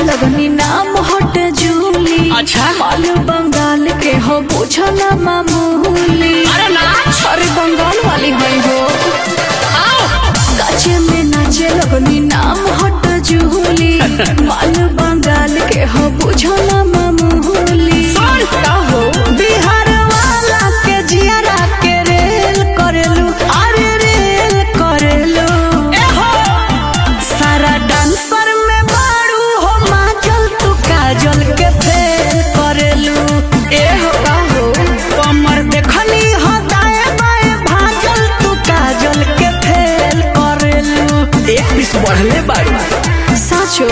लगनी नाम हट जूली अच्छा। माल बंगाल के हो बुझना मामूली अरे ना अरे बंगाल वाली है हो आओ काचे में नाचे लगनी नाम हट जूली माल बंगाल के हो बुझना मामूली सुन। का हो बिहार वाला के जियारा के रेल करेलू अरे रेल करेलू ए हो सारा डांसर में बारू हो माचल तू काजल के फेल करेलू ए हो का हो कमर देखनी हो दाए बाए भाजल तू काजल के फेल करेलू एक पीस बढ़ले बाड़ी साचो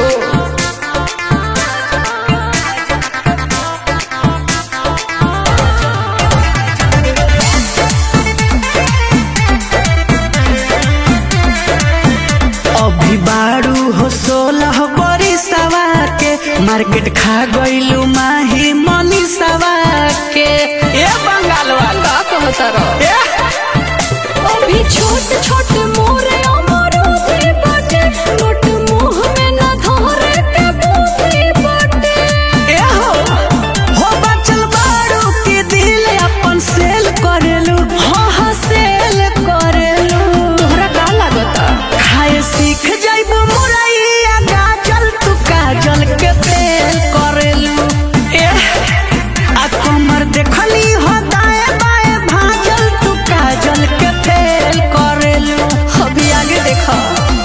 अभी बारू हो सोलह बड़ी सवा के मार्केट खा गईलू माही मनी सवा के ए बंगाल वाला का कहता रहो ए अभी छोट छोट मोरे अमर भी बाटे नोट मुंह में न धरे के बूटी बाटे ए हो हो बचल बारू के दिल अपन सेल करेलू हाँ हाँ सेल करेलू तोहरा का लागता खाए सीख जाइबू मुरैया गाजल तू काजल के तेल करेलू ए आ कमर देखली हो दाए बाए भाजल तू काजल के तेल करेलू अभी आगे देखा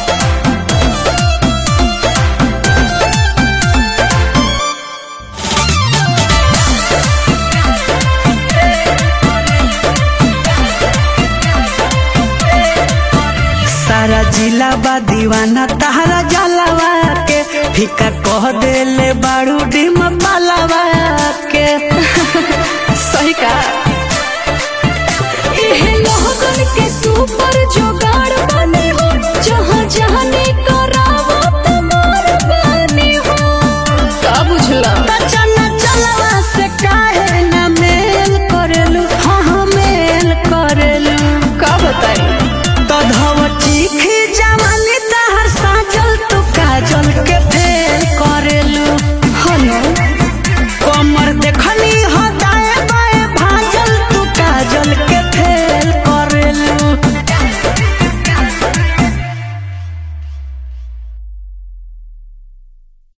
सारा जिला बा दीवाना तहरा जलावा के फीका कह देले बारू डिम